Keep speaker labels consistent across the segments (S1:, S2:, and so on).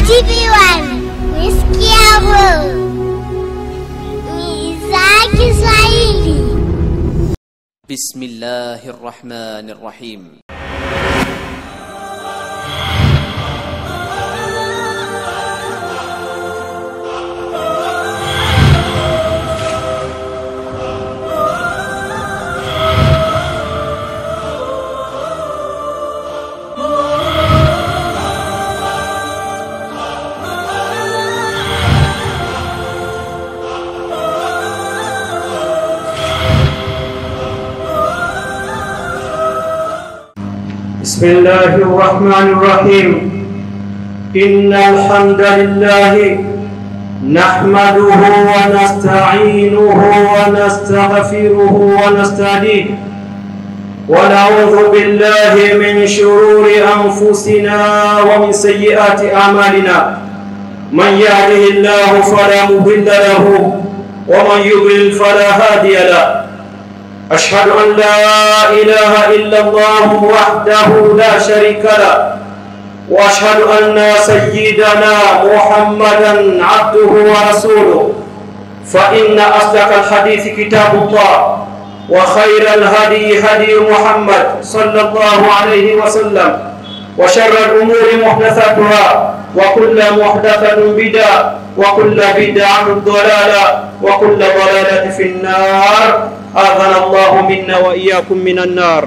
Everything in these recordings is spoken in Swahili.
S1: TV1 Nisikia bro ni idhaa ya Kiswahili.
S2: بسم الله الرحمن الرحيم
S3: بسم الله الرحمن الرحيم إن الحمد لله نحمده ونستعينه ونستغفره ونستهديه ونعوذ بالله من شرور أنفسنا ومن سيئات أعمالنا من يهده الله فلا مضل له ومن يضلل فلا هادي له أشهد أن لا إله إلا الله وحده لا شريك له وأشهد أن سيدنا محمدا عبده ورسوله فإن أصدق الحديث كتاب الله وخير الهدي هدي محمد صلى الله عليه وسلم وشر الأمور محدثاتها وكل محدثة بدعة وكل بدعة ضلالة وكل ضلالة في النار adhana Allahu minna wa iyyakum minan nar.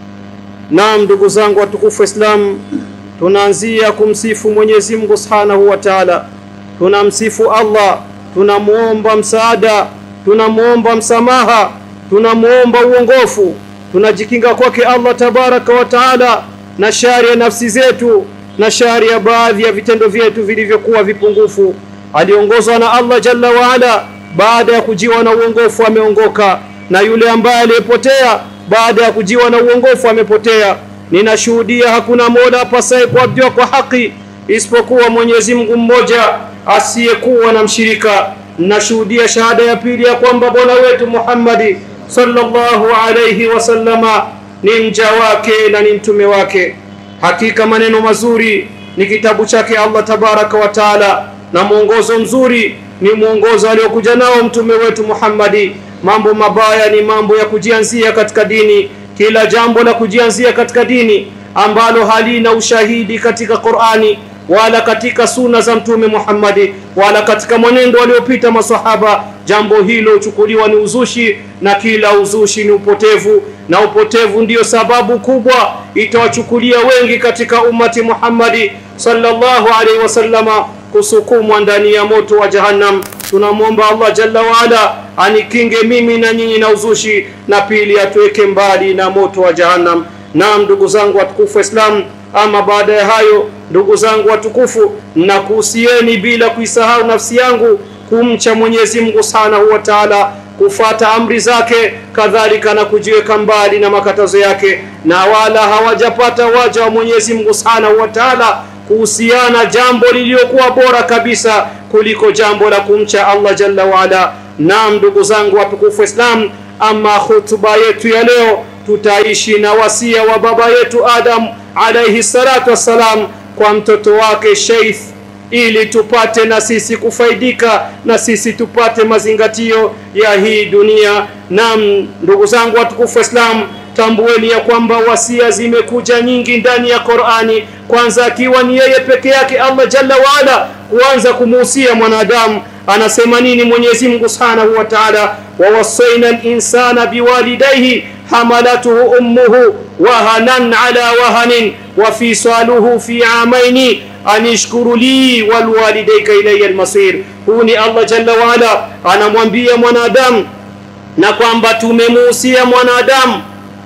S3: Naam, ndugu zangu watukufu Islam, tunaanzia kumsifu Mwenyezi Mungu Subhanahu wa Ta'ala. Tunamsifu Allah, tunamuomba msaada, tunamuomba msamaha, tunamuomba uongofu, tunajikinga kwake Allah tabaraka wa Ta'ala na shari ya nafsi zetu na shari ya baadhi ya vitendo vyetu vilivyokuwa vipungufu. Aliongozwa na Allah jalla waala, baada ya kujiwa na uongofu ameongoka na yule ambaye aliyepotea baada ya kujiwa na uongofu amepotea. Ninashuhudia hakuna mola apasaye kuabudiwa kwa haki isipokuwa Mwenyezi Mungu mmoja asiyekuwa na mshirika. Nashuhudia shahada ya pili ya kwamba Bwana wetu Muhammadi sallallahu alayhi wasallama ni mja wake na ni mtume wake. Hakika maneno mazuri ni kitabu chake Allah tabaraka wa taala, na mwongozo mzuri ni mwongozo aliokuja nao mtume wetu Muhammadi mambo mabaya ni mambo ya kujianzia katika dini. Kila jambo la kujianzia katika dini ambalo halina ushahidi katika Qur'ani wala katika suna za Mtume Muhammadi wala katika mwenendo waliopita maswahaba, jambo hilo huchukuliwa ni uzushi, na kila uzushi ni upotevu, na upotevu ndiyo sababu kubwa itawachukulia wengi katika ummati Muhammadi sallallahu alaihi wasallama kusukumwa ndani ya moto wa Jahannam. Tunamwomba Allah jalla waala anikinge mimi na nyinyi na uzushi, na pili atuweke mbali na moto wa Jahannam. Naam, ndugu zangu watukufu Islam, ama baada ya hayo, ndugu zangu watukufu, nakuhusieni bila kuisahau nafsi yangu kumcha Mwenyezi Mungu Subhanahu wa Ta'ala, kufata amri zake, kadhalika na kujiweka mbali na makatazo yake, na wala hawajapata waja wa Mwenyezi Mungu Subhanahu wa Ta'ala kuhusiana jambo lililokuwa bora kabisa kuliko jambo la kumcha Allah jalla waala. Naam, ndugu zangu watukufu Islam, ama hutuba yetu ya leo tutaishi na wasia wa baba yetu Adam alayhi salatu wassalam kwa mtoto wake Sheith, ili tupate na sisi kufaidika na sisi tupate mazingatio ya hii dunia. Naam, ndugu zangu watukufu Islam, tambueni ya kwamba wasia zimekuja nyingi ndani ya Qur'ani, kwanza akiwa ni yeye peke yake Allah jalla waala kuanza kumuhusia mwanadamu. Anasema nini Mwenyezi Mungu Subhanahu wa Ta'ala, wawasaina al-insana biwalidayhi hamalatuhu ummuhu wahanan ala wahanin wa fisaluhu fi amaini anishkuru li walwalidayka ilayya almasir. Huu ni Allah jalla waala anamwambia mwanadamu, na kwamba tumemuhusia mwanadamu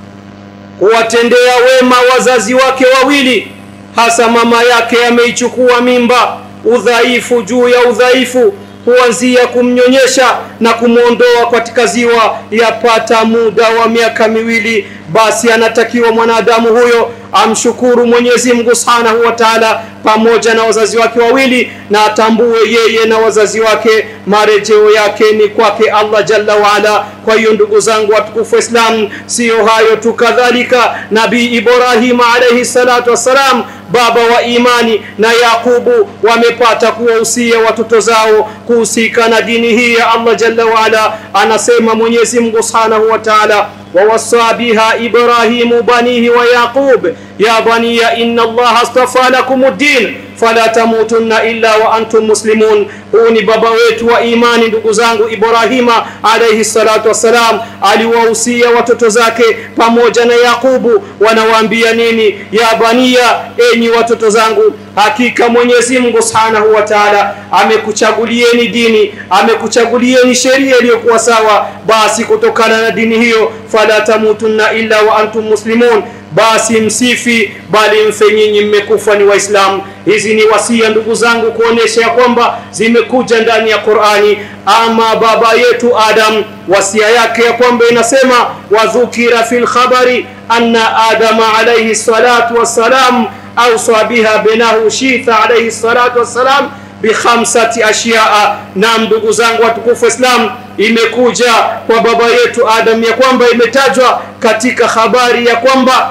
S3: kuwatendea wema wazazi wake wawili, hasa mama yake ameichukua mimba, udhaifu juu ya udhaifu, kuanzia kumnyonyesha na kumwondoa katika ziwa yapata muda wa miaka miwili, basi anatakiwa mwanadamu huyo amshukuru Mwenyezi Mungu Subhanahu wa Ta'ala pamoja na wazazi wake wawili, na atambue yeye na wazazi wake marejeo yake ni kwake Allah Jalla waala, kwa hiyo ndugu zangu watukufu wa islam siyo hayo tu kadhalika nabii ibrahima alaihi salatu wassalam baba wa imani na yaqubu wamepata kuwahusia watoto zao kuhusika na dini hii ya allah jalla waala anasema mwenyezi mungu subhanahu wa taala ووصى بها إبراهيم بنيه ويعقوب يا بني إن الله اصطفى لكم الدين fala tamutunna illa wa antum muslimun huu ni baba wetu wa imani ndugu zangu ibrahima alaihi salatu wassalam aliwahusia watoto zake pamoja na yaqubu wanawaambia nini ya bania enyi watoto zangu hakika mwenyezi mungu subhanahu wa taala amekuchagulieni dini amekuchagulieni sheria iliyokuwa sawa basi kutokana na dini hiyo fala tamutunna illa wa antum muslimun basi msifi bali mfe nyinyi mmekufa ni waislamu hizi ni wasia ndugu zangu kuonesha ya kwamba zimekuja ndani ya qurani ama baba yetu adam wasia yake ya kwamba inasema wadhukira fi lkhabari anna adama alaihi salatu wassalam ausa biha benahu shitha alaihi salatu wassalam bikhamsati ashyaa nam ndugu zangu watukufu islam imekuja kwa baba yetu adam ya kwamba imetajwa katika habari ya kwamba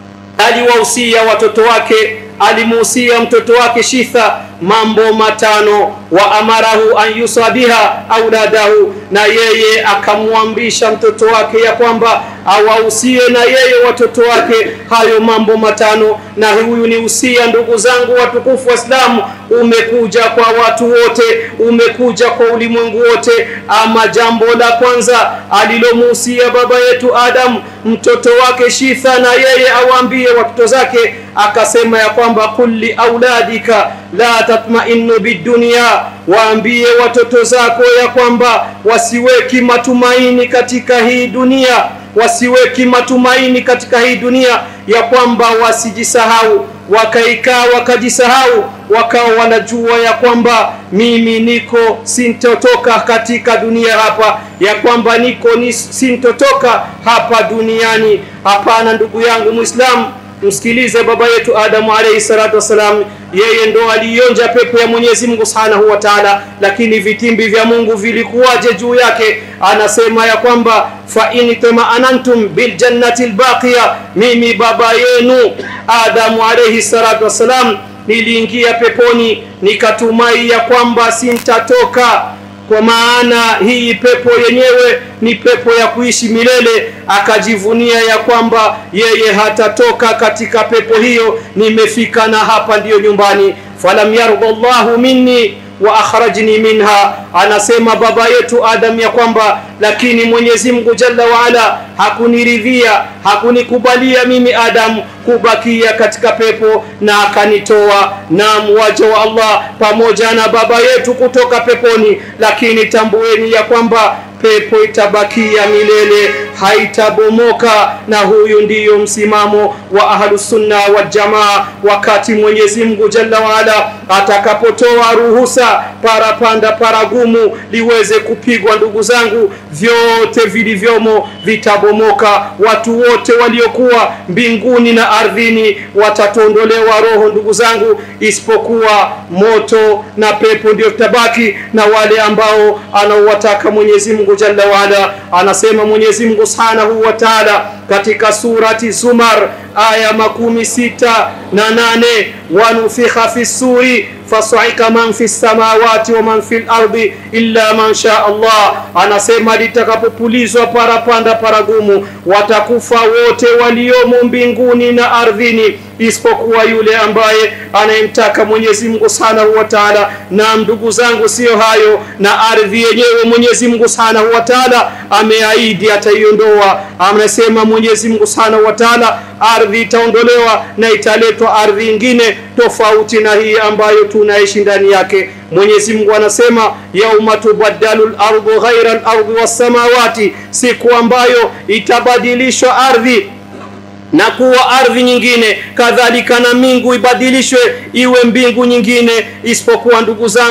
S3: aliwahusia watoto wake alimuhusia mtoto wake shitha mambo matano wa amarahu an yusa biha auladahu na yeye akamwambisha mtoto wake ya kwamba awahusie na yeye watoto wake hayo mambo matano na huyu ni usia ndugu zangu watukufu waislamu umekuja kwa watu wote umekuja kwa ulimwengu wote ama jambo la kwanza alilomuhusia baba yetu adam mtoto wake shitha na yeye awaambie watoto zake akasema ya kwamba kulli auladika la tatmainu bidunia waambie watoto zako ya kwamba wasiweki matumaini katika hii dunia wasiweki matumaini katika hii dunia ya kwamba wasijisahau wakaikaa wakajisahau wakawa wanajua ya kwamba mimi niko sintotoka katika dunia hapa ya kwamba niko ni sintotoka hapa duniani hapana ndugu yangu mwislamu msikilize baba yetu adamu alaihi salatu wassalam yeye ndo aliionja pepo ya mwenyezi mungu subhanahu wa taala lakini vitimbi vya mungu vilikuwaje juu yake anasema ya kwamba fain tamaanantum biljannati lbaqiya mimi baba yenu adamu alaihi salatu wassalam niliingia peponi nikatumai ya kwamba sintatoka kwa maana hii pepo yenyewe ni pepo ya kuishi milele akajivunia ya kwamba yeye hatatoka katika pepo hiyo nimefika na hapa ndiyo nyumbani falam yarda llahu minni wa akhrajni minha anasema baba yetu adam ya kwamba lakini mwenyezi mungu jalla waala hakuniridhia hakunikubalia mimi adam kubakia katika pepo na akanitoa na mwaja wa allah pamoja na baba yetu kutoka peponi lakini tambueni ya kwamba pepo itabakia milele haitabomoka na huyu ndiyo msimamo wa ahlusunna waljamaa wakati mwenyezi mungu jalla waala atakapotoa ruhusa parapanda paragumu liweze kupigwa ndugu zangu vyote vilivyomo vitabomoka watu wote waliokuwa mbinguni na ardhini watatondolewa roho ndugu zangu isipokuwa moto na pepo ndio tabaki na wale ambao anaowataka mwenyezi mungu jalla waala anasema mwenyezi mungu subhanahu wa taala katika surati zumar aya makumi sita na nane wanufikha fi suri fasaika man fi samawati wa man fi lardi illa man sha allah anasema litakapopulizwa parapanda paragumu watakufa wote waliomo mbinguni na ardhini isipokuwa yule ambaye anayemtaka mwenyezi mungu subhanahu wa taala na ndugu zangu siyo hayo na ardhi yenyewe mwenyezi mungu subhanahu wa taala ameahidi ataiondoa amesema mwenyezi mungu subhanahu wa taala ardhi itaondolewa na italetwa ardhi ingine tofauti na hii ambayo tunaishi ndani yake mwenyezi mungu anasema yauma tubaddalu lardu ghaira lardi wassamawati siku ambayo itabadilishwa ardhi na kuwa ardhi nyingine kadhalika na mbingu ibadilishwe iwe mbingu nyingine isipokuwa ndugu zangu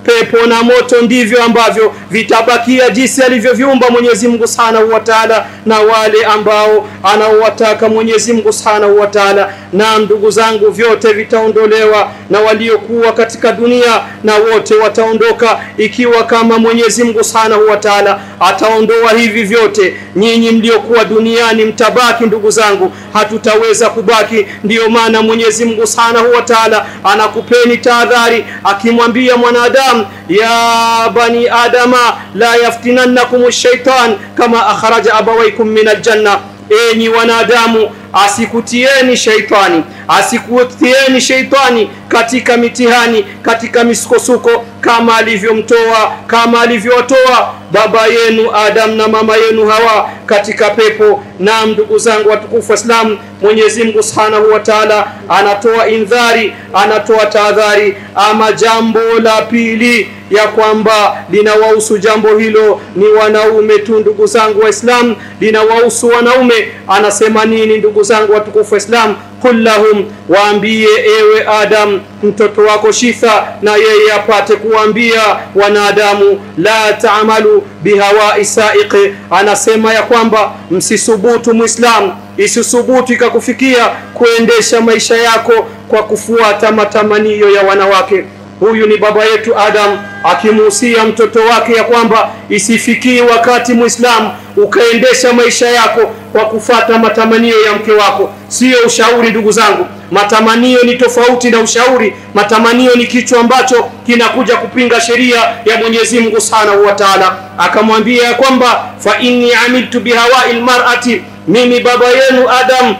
S3: pepo na moto ndivyo ambavyo vitabakia jinsi alivyoviumba Mwenyezi Mungu Subhanahu wa Ta'ala, na wale ambao anaowataka Mwenyezi Mungu Subhanahu wa Ta'ala. Na ndugu zangu, vyote vitaondolewa na waliokuwa katika dunia, na wote wataondoka, ikiwa kama Mwenyezi Mungu Subhanahu wa Ta'ala ataondoa hivi vyote, nyinyi mliokuwa duniani mtabaki. Ndugu zangu, hatutaweza kubaki. Ndiyo maana Mwenyezi Mungu Subhanahu wa Ta'ala anakupeni tahadhari, akimwambia mwanadamu ya bani adama la yaftinannakum shaitan kama akhraja abawaikum min aljanna, enyi wanadamu asikutieni shaitani asikutieni shaitani katika mitihani katika misukosuko kama alivyomtoa kama alivyowatoa baba yenu Adam na mama yenu Hawa katika pepo. Na ndugu zangu watukufu Waislamu, Mwenyezi Mungu Subhanahu wa Ta'ala anatoa indhari, anatoa tahadhari. Ama jambo la pili ya kwamba linawahusu jambo hilo ni wanaume tu, ndugu zangu Waislamu, linawahusu wanaume. Anasema nini, ndugu zangu watukufu Waislamu? Qul lahum, waambie ewe Adam mtoto wako Shitha, na yeye apate kuambia wanadamu, la taamalu bihawai saiqi. Anasema ya kwamba msisubutu Muislamu, isisubutu ikakufikia kuendesha maisha yako kwa kufuata matamanio ya wanawake. Huyu ni baba yetu Adam akimuhusia mtoto wake ya kwamba isifikie wakati Muislamu ukaendesha maisha yako kwa kufata matamanio ya mke wako. Sio ushauri, ndugu zangu. Matamanio ni tofauti na ushauri. Matamanio ni kichwa ambacho kinakuja kupinga sheria ya Mwenyezi Mungu Subhanahu wa Ta'ala. Akamwambia ya kwamba fa inni amiltu bihawai lmarati, mimi baba yenu Adam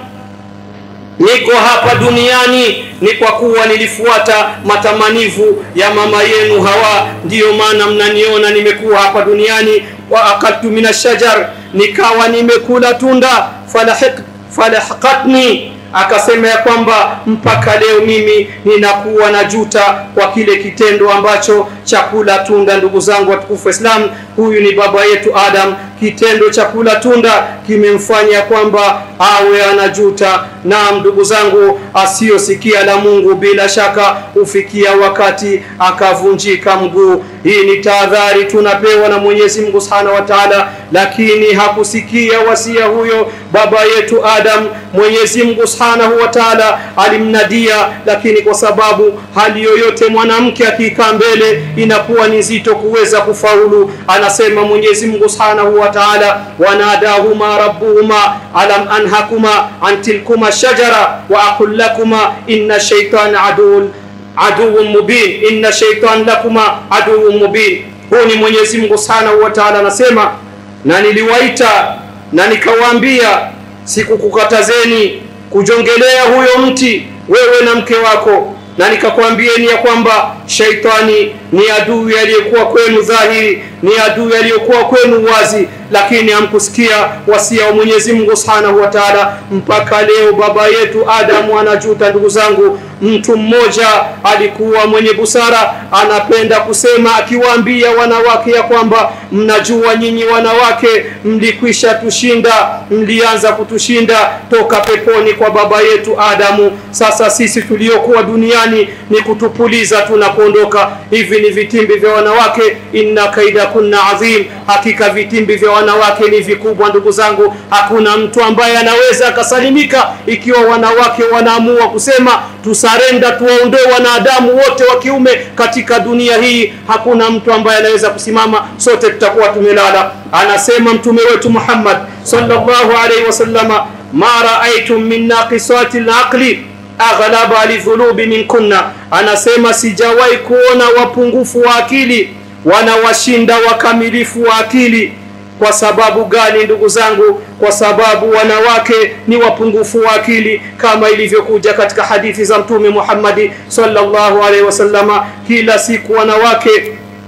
S3: niko hapa duniani ni kwa kuwa nilifuata matamanivu ya mama yenu Hawa, ndiyo maana mnaniona nimekuwa hapa duniani. wa akaltu mina shajar, nikawa nimekula tunda. falahiq falahaqatni, akasema ya kwamba mpaka leo mimi ninakuwa na juta kwa kile kitendo ambacho cha kula tunda. Ndugu zangu watukufu Waislamu, huyu ni baba yetu Adam. Kitendo cha kula tunda kimemfanya kwamba awe anajuta. Naam, ndugu zangu, asiyosikia la Mungu bila shaka hufikia wakati akavunjika mguu. Hii ni tahadhari tunapewa na Mwenyezi Mungu Subhanahu wa Ta'ala, lakini hakusikia wasia huyo baba yetu Adam. Mwenyezi Mungu Subhanahu wa Ta'ala alimnadia, lakini kwa sababu hali yoyote mwanamke akikaa mbele inakuwa ni nzito kuweza kufaulu. Anasema Mwenyezi Mungu Subhanahu wa Ta'ala, wanadahuma rabbuhuma alam anhakuma an tilkuma shajara wa aqul lakuma inna shaytana aduun aduun mubin inna shaytan lakuma aduun mubin. Huu ni Mwenyezi Mungu Subhanahu wa Ta'ala anasema, na niliwaita na nikawaambia, sikukukatazeni kujongelea huyo mti wewe na mke wako na nikakwambieni ya kwamba shaitani ni adui aliyekuwa kwenu dhahiri, ni adui aliyekuwa kwenu wazi, lakini hamkusikia wasia wa Mwenyezi Mungu Subhanahu wa Ta'ala. Mpaka leo baba yetu Adamu anajuta. Ndugu zangu, mtu mmoja alikuwa mwenye busara, anapenda kusema akiwaambia wanawake ya kwamba mnajua nyinyi wanawake mlikwisha tushinda, mlianza kutushinda toka peponi kwa baba yetu Adamu. Sasa sisi tuliokuwa duniani ni kutupuliza tunapoondoka. Hivi ni vitimbi vya wanawake, inna kaida kunna adhim, hakika vitimbi vya wanawake ni vikubwa. Ndugu zangu, hakuna mtu ambaye anaweza akasalimika ikiwa wanawake wanaamua kusema tusarenda, tuwaondoe wanadamu wote wa kiume katika dunia hii. Hakuna mtu ambaye anaweza kusimama, sote tutakuwa tumelala. Anasema mtume wetu Muhammad sallallahu alaihi wasallama, ma raaitum min naqisati laqli aghlaba lidhulubi minkunna, anasema sijawahi kuona wapungufu wa akili wanawashinda wakamilifu wa akili. Kwa sababu gani, ndugu zangu? Kwa sababu wanawake ni wapungufu wa akili, kama ilivyokuja katika hadithi za Mtume Muhammadi sallallahu alaihi wasallama. Kila siku wanawake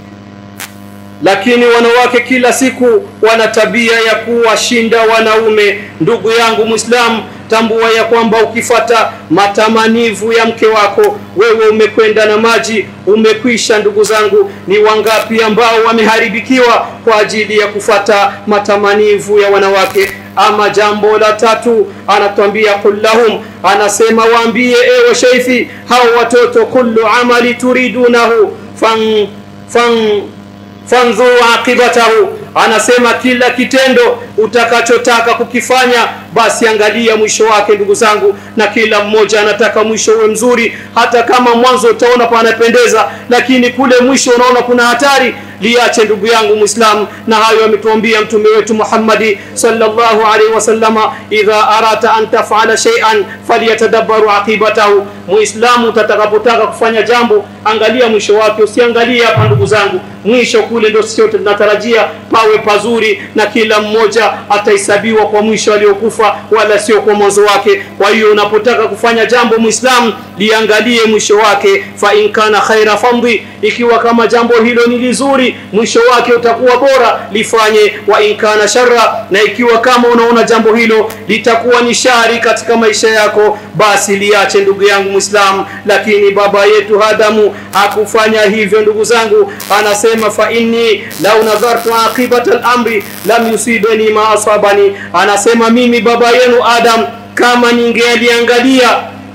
S3: lakini wanawake kila siku wana tabia ya kuwashinda wanaume. Ndugu yangu Muislamu, tambua ya kwamba ukifata matamanivu ya mke wako wewe umekwenda na maji, umekwisha. Ndugu zangu, ni wangapi ambao wameharibikiwa kwa ajili ya kufata matamanivu ya wanawake? Ama jambo la tatu, anatuambia qul lahum, anasema waambie, ewe shaifi, hao watoto, kullu amali turidunahu fan fan fandhuru aqibatahu anasema kila kitendo utakachotaka kukifanya basi angalia mwisho wake ndugu zangu na kila mmoja anataka mwisho uwe mzuri hata kama mwanzo utaona panapendeza lakini kule mwisho unaona kuna hatari liache ndugu yangu muislam na hayo ametuambia mtume wetu Muhammadi sallallahu alaihi wasallama idha arata an tafala shay'an falyatadabbaru aqibatahu muislamu utakapotaka kufanya jambo angalia mwisho wake usiangalie hapa ndugu zangu mwisho kule ndio sio tunatarajia pawe pazuri na kila mmoja atahesabiwa kwa mwisho aliokufa wala sio kwa mwanzo wake kwa hiyo unapotaka kufanya jambo muislamu liangalie mwisho wake fa in kana khaira famdi ikiwa kama jambo hilo ni lizuri mwisho wake utakuwa bora lifanye wa in kana sharra na ikiwa kama unaona jambo hilo litakuwa ni shari katika maisha yako basi liache ndugu yangu muislamu lakini baba yetu Adamu hakufanya hivyo ndugu zangu anasema fa inni lau nadhartu aqibata al-amri lam yusibani ma asabani anasema mimi baba yenu Adam kama ningealiangalia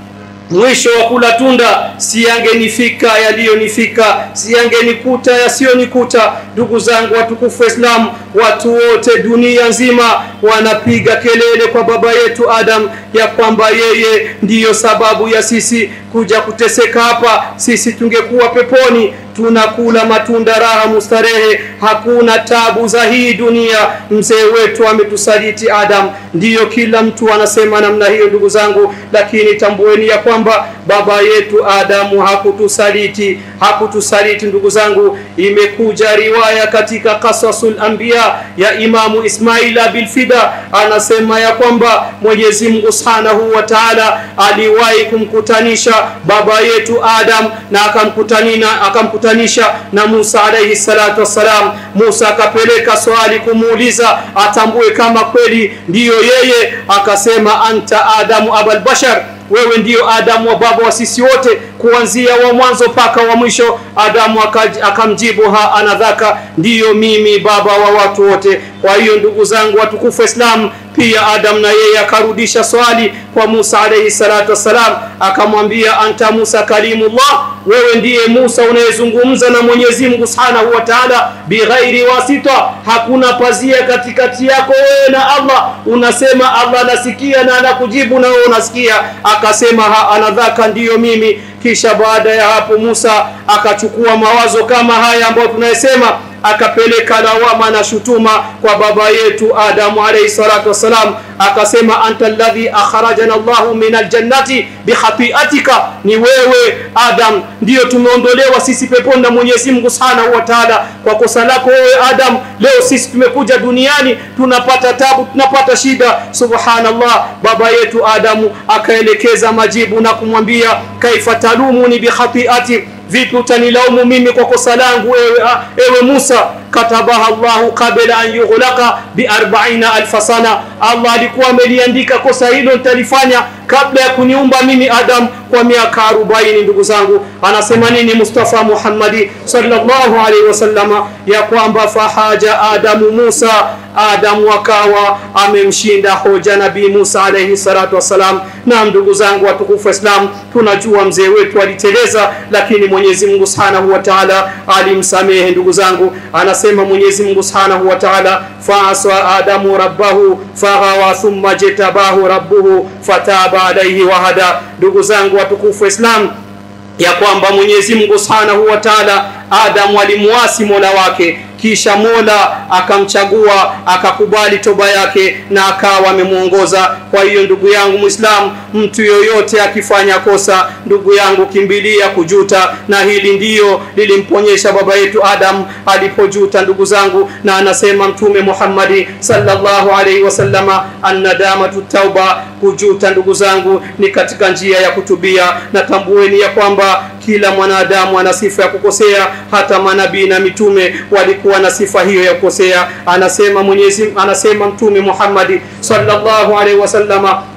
S3: mwisho wa kula tunda siyangenifika yaliyonifika siyangenikuta yasiyonikuta ndugu zangu watukufu Islam watu wote dunia nzima wanapiga kelele kwa baba yetu Adam ya kwamba yeye ndiyo sababu ya sisi kuja kuteseka hapa sisi tungekuwa peponi tunakula matunda raha mustarehe hakuna tabu za hii dunia mzee wetu ametusaliti Adam ndiyo kila mtu anasema namna hiyo ndugu zangu lakini tambueni ya kwamba baba yetu Adamu hakutusaliti hakutusaliti ndugu zangu imekuja riwaya katika qasasul anbiya ya imamu Ismaila bilfida anasema ya kwamba Mwenyezi Mungu Subhanahu wa Ta'ala aliwahi kumkutanisha baba yetu Adam na akamkutanina akamkutanisha na Musa alayhi salatu wassalam Musa akapeleka swali kumuuliza atambue kama kweli ndiyo yeye akasema anta Adamu abal bashar wewe ndiyo Adamu wa baba wa sisi wote kuanzia wa mwanzo mpaka wa mwisho Adamu akamjibu ha anadhaka ndiyo mimi baba wa watu wote kwa hiyo ndugu zangu watukufu Islam pia Adam na yeye akarudisha swali kwa Musa alayhi salatu wassalam akamwambia anta Musa kalimullah wewe ndiye Musa unayezungumza na Mwenyezi Mungu Subhanahu wa Ta'ala bighairi wasita hakuna pazia katikati yako wewe na Allah unasema Allah anasikia na anakujibu na wewe unasikia akasema ha anadhaka ndiyo mimi kisha baada ya hapo Musa akachukua mawazo kama haya ambayo tunayesema akapeleka lawama na shutuma kwa baba yetu Adamu alayhi salatu wasalam akasema anta alladhi akhrajana Allahu min aljannati bihatiatika ni wewe Adam ndiyo tumeondolewa sisi peponi na Mwenyezi Mungu Subhanahu wa Ta'ala kwa kosa lako wewe Adam leo sisi tumekuja duniani tunapata tabu tunapata shida subhanallah baba yetu Adamu akaelekeza majibu na kumwambia kaifa talumuni bihatiati vipi utanilaumu mimi kwa kosa langu ewe, ewe Musa katabaha Allahu qabla an yughlaqa bi 40000 sana Allah alikuwa ameliandika kosa hilo nitalifanya kabla ya kuniumba mimi Adam kwa miaka 40 ndugu zangu anasema nini Mustafa Muhammadi sallallahu alaihi wasallama ya kwamba fahaja Adamu Musa Adamu akawa amemshinda hoja Nabii Musa alayhi salatu wassalam na ndugu zangu watukufu Islam tunajua mzee wetu aliteleza lakini Mwenyezi Mungu Subhanahu wa Ta'ala alimsamehe ndugu zangu anasema Mwenyezi Mungu Subhanahu wa Ta'ala fa'asa Adamu rabbahu faghawa thumma jatabahu rabbuhu fataba alayhi wa hada ndugu zangu watukufu Islam ya kwamba Mwenyezi Mungu Subhanahu wa Ta'ala Adamu alimuasi Mola wake kisha Mola akamchagua akakubali toba yake na akawa amemuongoza kwa hiyo ndugu yangu Muislamu mtu yoyote akifanya kosa ndugu yangu kimbilia kujuta na hili ndiyo lilimponyesha baba yetu Adam alipojuta ndugu zangu na anasema mtume Muhammadi sallallahu alaihi wasallama annadamatu tauba kujuta ndugu zangu ni katika njia ya kutubia na tambueni ya kwamba kila mwanadamu ana sifa ya kukosea hata manabii na mitume walikuwa na sifa hiyo ya kukosea anasema Mwenyezi anasema mtume Muhammad sallallahu alaihi wasallama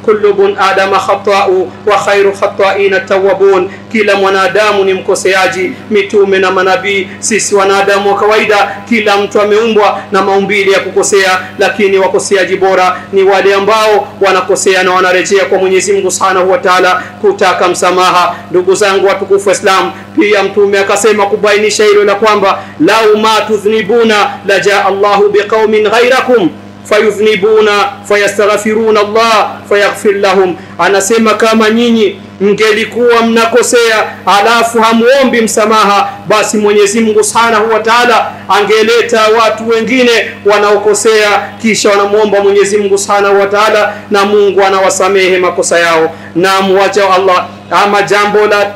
S3: kullu bun adama khata'u wa khairu khata'ina tawwabun kila mwanadamu ni mkoseaji mitume na manabii sisi wanadamu wa kawaida kila mtu ameumbwa na maumbile ya kukosea lakini wakoseaji bora ni wale ambao wanakosea na wanarejea kwa Mwenyezi Mungu Subhanahu wa Ta'ala kutaka msamaha ndugu zangu watukufu wa Islam pia mtume akasema kubainisha hilo la kwamba lau ma tudhnibuna la jaa Allahu biqaumin ghairakum fayudhnibuna fayastaghfiruna Allah fayaghfir lahum anasema kama nyinyi mngelikuwa mnakosea alafu hamuombi msamaha basi Mwenyezi Mungu Subhanahu wa Ta'ala angeleta watu wengine wanaokosea kisha wanamuomba Mwenyezi Mungu Subhanahu wa Ta'ala na Mungu anawasamehe makosa yao na muwacha Allah ama jambo la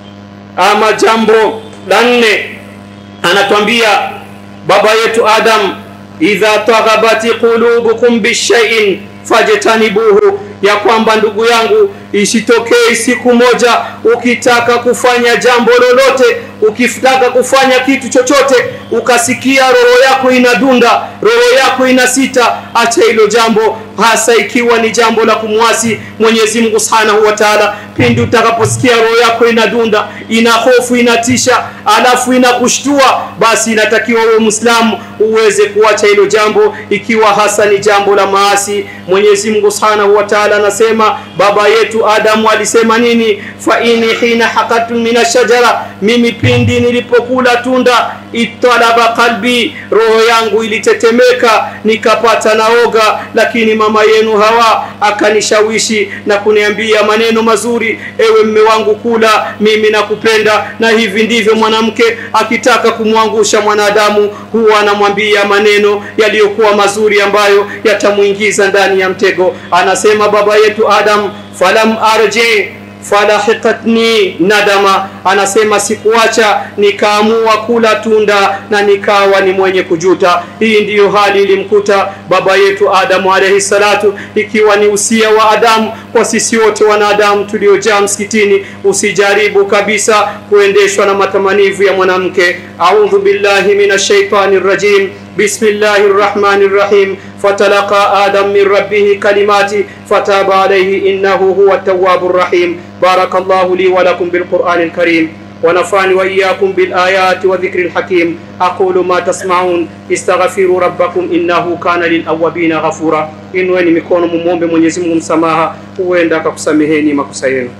S3: ama jambo la nne anatwambia baba yetu Adam idha taghabati qulubukum bishai'in fajtanibuhu ya kwamba ndugu yangu isitokee siku moja ukitaka kufanya jambo lolote ukitaka kufanya kitu chochote ukasikia roho yako inadunda roho yako inasita acha hilo jambo hasa ikiwa ni jambo la kumwasi Mwenyezi Mungu Subhanahu wa Ta'ala pindi utakaposikia roho yako inadunda ina hofu inatisha alafu inakushtua basi inatakiwa wewe Muislamu uweze kuacha hilo jambo ikiwa hasa ni jambo la maasi Mwenyezi Mungu Subhanahu wa Ta'ala anasema baba yetu Adamu alisema nini fa ini hina haqatu min shajara mimi pindi nilipokula tunda italaba qalbi roho yangu ilitetemeka nikapata naoga lakini mama yenu hawa akanishawishi na kuniambia maneno mazuri ewe mme wangu kula mimi nakupenda na hivi ndivyo mwanamke akitaka kumwangusha mwanadamu huwa anamwambia maneno yaliyokuwa mazuri ambayo yatamuingiza ndani ya mtego anasema baba yetu Adam falam arji falahiqatni nadama anasema sikuacha nikaamua kula tunda na nikawa ni mwenye kujuta hii ndiyo hali ilimkuta baba yetu Adamu alayhi salatu ikiwa ni usia wa Adamu kwa sisi wote wanadamu tuliojaa msikitini usijaribu kabisa kuendeshwa na matamanivu ya mwanamke a'udhu billahi minash shaitani rajim بسم الله الرحمن الرحيم فتلقى آدم من ربه كلمات فتاب عليه إنه هو التواب الرحيم بارك الله لي ولكم بالقرآن الكريم ونفعني وإياكم بالآيات وذكر الحكيم أقول ما تسمعون استغفروا ربكم إنه كان للأوابين غفورا إنواني مكون ممومب من يزمهم مسamaha huenda akakusameheni makosa yenu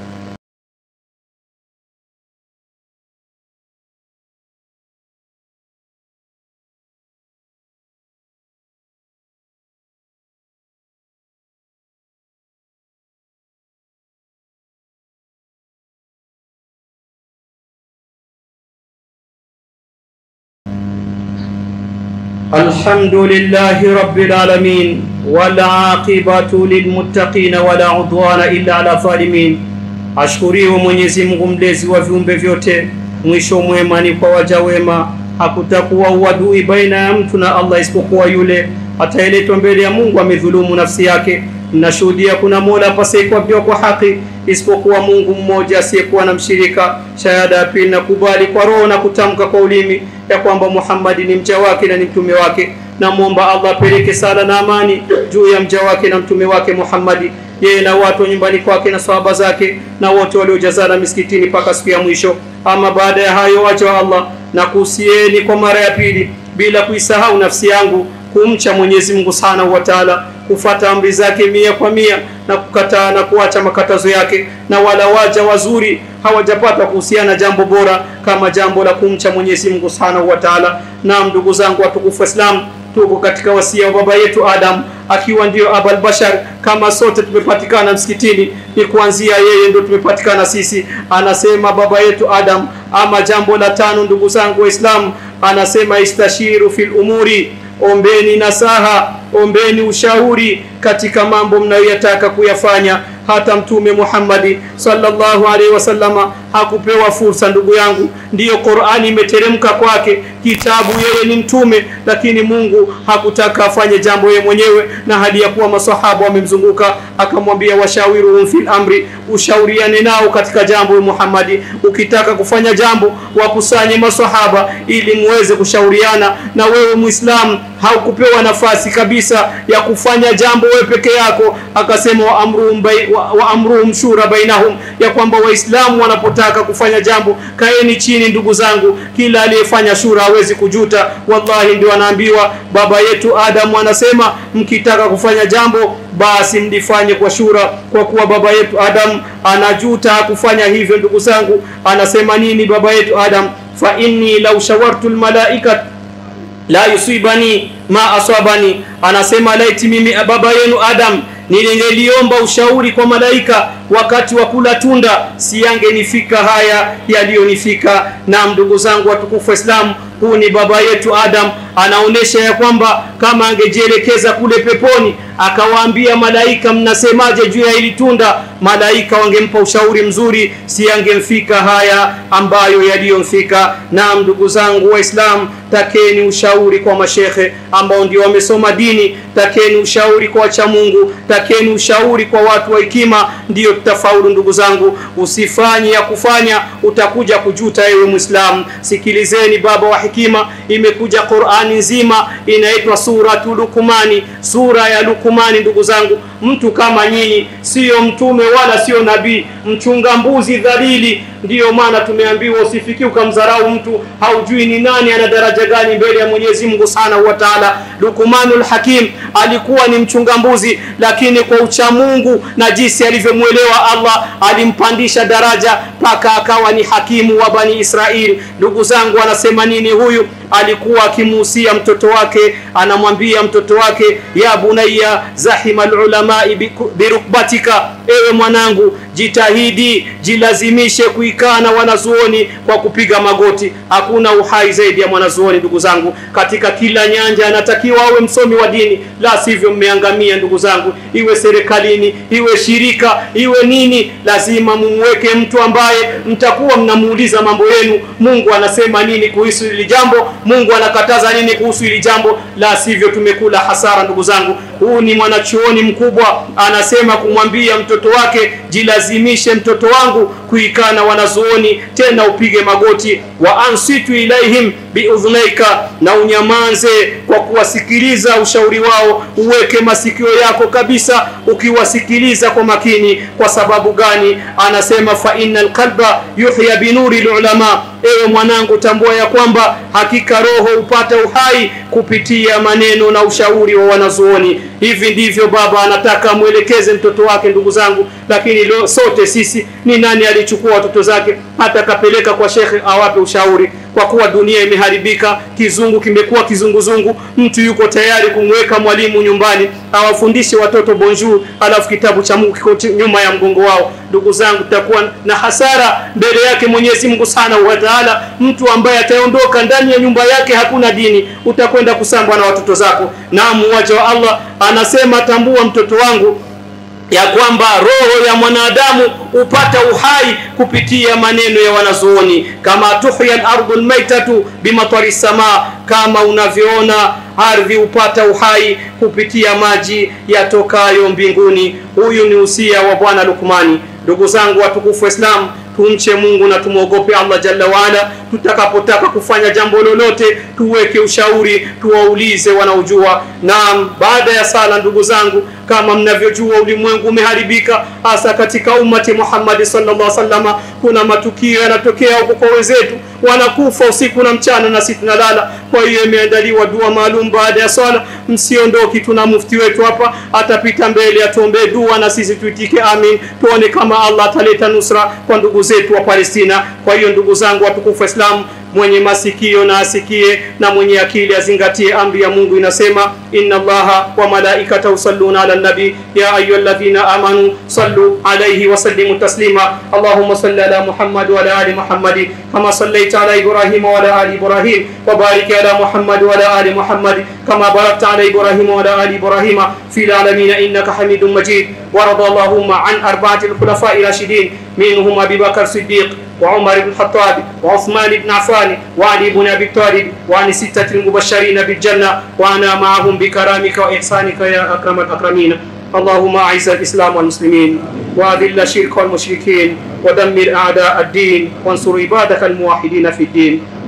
S3: الحمد لله رب العالمين والعاقبة للمتقين ولا عدوان إلا على الظالمين ashkuriwe Mwenyezi Mungu mlezi wa viumbe vyote mwisho mwema ni kwa waja wema hakutakuwa uadui baina ya mtu na Allah isipokuwa yule atayeletwa mbele ya Mungu amedhulumu nafsi yake nashuhudia kuna mola pasiyekuapiwa kwa haki isipokuwa Mungu mmoja asiyekuwa na mshirika. Shahada ya pili nakubali kwa roho na kutamka kwa ulimi ya kwamba Muhammadi ni mja wake na ni mtume wake. Namwomba Allah apeleke sala na amani juu ya mja wake na mtume wake Muhammadi, yeye na watu wa nyumbani kwake na sahaba zake na wote waliojazana misikitini mpaka siku ya mwisho. Ama baada ya hayo, waja wa Allah, na kuhusieni kwa mara ya pili bila kuisahau nafsi yangu kumcha Mwenyezi Mungu Subhanahu wa Ta'ala, kufata amri zake mia kwa mia na kukataa na kuacha makatazo yake, na wala waja wazuri hawajapata kuhusiana jambo bora kama jambo la kumcha Mwenyezi Mungu Subhanahu wa Ta'ala. Naam, ndugu zangu watukufu Islam, tuko katika wasia wa baba yetu Adam akiwa ndio abal bashar. Kama sote tumepatikana msikitini, ni kuanzia yeye ndio tumepatikana sisi. Anasema baba yetu Adam. Ama jambo la tano, ndugu zangu Waislamu, anasema istashiru fil umuri ombeni nasaha, ombeni ushauri katika mambo mnayoyataka kuyafanya. Hata Mtume Muhammadi sallallahu alaihi wasallama hakupewa fursa, ndugu yangu. Ndiyo Qur'ani imeteremka kwake, kitabu, yeye ni mtume, lakini Mungu hakutaka afanye jambo yeye mwenyewe, na hali ya kuwa masahaba wamemzunguka, akamwambia washawiruhum fil amri, ushauriane nao katika jambo. Muhammadi, ukitaka kufanya jambo, wakusanye masahaba ili muweze kushauriana. Na wewe Muislamu haukupewa nafasi kabisa ya kufanya jambo wewe peke yako akasema wa amruhum, bai, wa, wa amruhum shura bainahum ya kwamba waislamu wanapotaka kufanya jambo kaeni chini ndugu zangu kila aliyefanya shura hawezi kujuta wallahi ndio anaambiwa baba yetu adamu anasema mkitaka kufanya jambo basi mlifanye kwa shura kwa kuwa baba yetu adam anajuta kufanya hivyo ndugu zangu anasema nini baba yetu adam fa inni law shawartu almalaika la yusibani ma asabani anasema laiti mimi baba yenu adam niliomba ushauri kwa malaika wakati wa kula tunda siyangenifika haya yaliyonifika na ndugu zangu watukufu waislamu huu ni baba yetu adam anaonesha ya kwamba kama angejielekeza kule peponi akawaambia malaika mnasemaje juu ya hili tunda malaika wangempa ushauri mzuri si angemfika haya ambayo yaliyomfika na ndugu zangu waislamu takeni ushauri kwa mashekhe ambao ndio wamesoma dini takeni ushauri kwa wacha mungu takeni ushauri kwa watu wa hekima ndiyo tutafaulu ndugu zangu usifanye ya kufanya utakuja kujuta ewe mwislamu sikilizeni baba wa hekima imekuja qurani nzima inaitwa suratu lukumani sura ya lukumani ndugu zangu mtu kama nyinyi siyo mtume wala sio nabii mchunga mbuzi dhalili ndiyo maana tumeambiwa usifiki ukamdharau mtu haujui ni nani ana daraja gani mbele ya mwenyezi mungu subhanahu wa taala lukumanul hakim alikuwa ni mchunga mbuzi lakini kwa uchamungu na jinsi alivyomwelewa allah alimpandisha daraja mpaka akawa ni hakimu wa bani israeli ndugu zangu anasema nini huyu alikuwa akimuhusia mtoto wake anamwambia mtoto wake ya bunaya zahima lulamai birukbatika ewe mwanangu jitahidi jilazimishe kuikaa na wanazuoni kwa kupiga magoti hakuna uhai zaidi ya mwanazuoni ndugu zangu katika kila nyanja anatakiwa awe msomi wa dini la sivyo mmeangamia ndugu zangu iwe serikalini iwe shirika iwe nini lazima mumweke mtu ambaye mtakuwa mnamuuliza mambo yenu mungu anasema nini kuhusu hili jambo mungu anakataza nini kuhusu hili jambo la sivyo tumekula hasara ndugu zangu huu ni mwanachuoni mkubwa anasema kumwambia mtoto wake jilazimishe mtoto wangu kuikaa na wanazuoni tena upige magoti wa ansitu ilaihim biudhunaika na unyamanze kwa kuwasikiliza ushauri wao uweke masikio yako kabisa ukiwasikiliza kwa makini kwa sababu gani anasema fa inna lqalba yuhya binuri lulama ewe mwanangu tambua ya kwamba hakika roho hupata uhai kupitia maneno na ushauri wa wanazuoni hivi ndivyo baba anataka amwelekeze mtoto wake ndugu zangu lakini lo, sote sisi ni nani alichukua watoto zake hata akapeleka kwa shekhe awape ushauri kwa kuwa dunia imeharibika kizungu kimekuwa kizunguzungu mtu yuko tayari kumweka mwalimu nyumbani awafundishe watoto bonjour alafu kitabu cha mungu kiko nyuma ya mgongo wao ndugu zangu tutakuwa na hasara mbele yake mwenyezi mungu subhanahu wa taala mtu ambaye ataondoka ndani ya nyumba yake hakuna dini utakwenda kusambwa na watoto zako naam waja wa allah anasema tambua mtoto wangu ya kwamba roho ya mwanadamu hupata uhai kupitia maneno ya wanazuoni kama tuhya lardu lmaitatu bimatari samaa kama unavyoona ardhi hupata uhai kupitia maji yatokayo mbinguni huyu ni usia wa bwana lukmani ndugu zangu watukufu waislamu tumche mungu na tumwogope allah jalla waala tutakapotaka kufanya jambo lolote tuweke ushauri tuwaulize wanaojua naam baada ya sala ndugu zangu kama mnavyojua ulimwengu umeharibika hasa katika ummati muhammadi sallallahu sallama kuna matukio yanatokea huko kwa wenzetu wanakufa usiku na mchana na sisi tunalala kwa hiyo imeandaliwa dua maalum baada ya swala msiondoki tuna mufti wetu hapa atapita mbele atuombee dua na sisi tuitike amin tuone kama allah ataleta nusra kwa ndugu zetu wa palestina kwa hiyo ndugu zangu watukufu waislamu mwenye masikio na asikie na mwenye akili azingatie amri ya mungu inasema inna allaha wa malaikatahu yusalluna ala nabi ya ayuha alladhina amanu sallu alayhi wa sallimu taslima allahumma salli ala muhammad wa ala ali muhammad kama sallaita ala ibrahim wa ala ali ibrahim wa barik ala muhammad wa ala ali muhammad kama barakta ala ibrahim wa ala ali ibrahim في العالمين إنك حميد مجيد ورضى اللهم عن أربعة الخلفاء الراشدين منهم أبي بكر الصديق وعمر بن الخطاب وعثمان بن عفان وعلي بن ابي طالب وعن ستة المبشرين بالجنة وانا معهم بكرامك واحسانك يا اكرم الاكرمين اللهم اعز الاسلام والمسلمين واذل الشرك والمشركين ودمر اعداء الدين وانصر عبادك الموحدين في الدين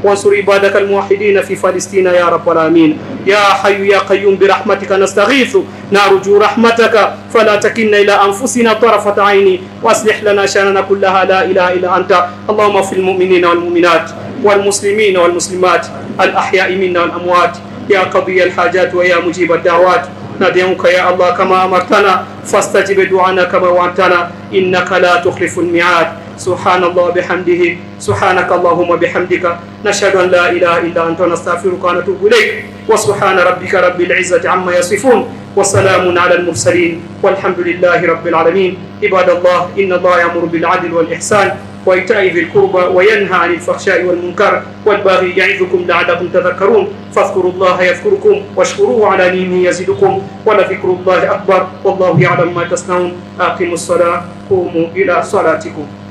S3: وانصر عبادك الموحدين في فلسطين يا رب العالمين يا حي يا قيوم برحمتك نستغيث نرجو رحمتك فلا تكلنا إلى أنفسنا طرفة عين وأصلح لنا شأننا كلها لا إله إلا أنت اللهم اغفر المؤمنين والمؤمنات والمسلمين والمسلمات الأحياء منا والأموات يا قضي الحاجات ويا مجيب الدعوات ندعوك يا الله كما أمرتنا فاستجب دعانا كما وعدتنا إنك لا تخلف الميعاد سبحان الله بحمده سبحانك اللهم بحمدك نشهد أن لا إله إلا أنت نستغفرك ونتوب إليك وسبحان ربك رب العزة عما يصفون وسلام على المرسلين والحمد لله رب العالمين عباد الله إن الله يأمر بالعدل والإحسان وإيتاء ذي القربى وينهى عن الفحشاء والمنكر والبغي يعظكم لعلكم تذكرون فاذكروا الله يذكركم واشكروه على نعمه يزدكم ولذكر الله أكبر والله يعلم ما تصنعون أقيموا الصلاة قوموا إلى صلاتكم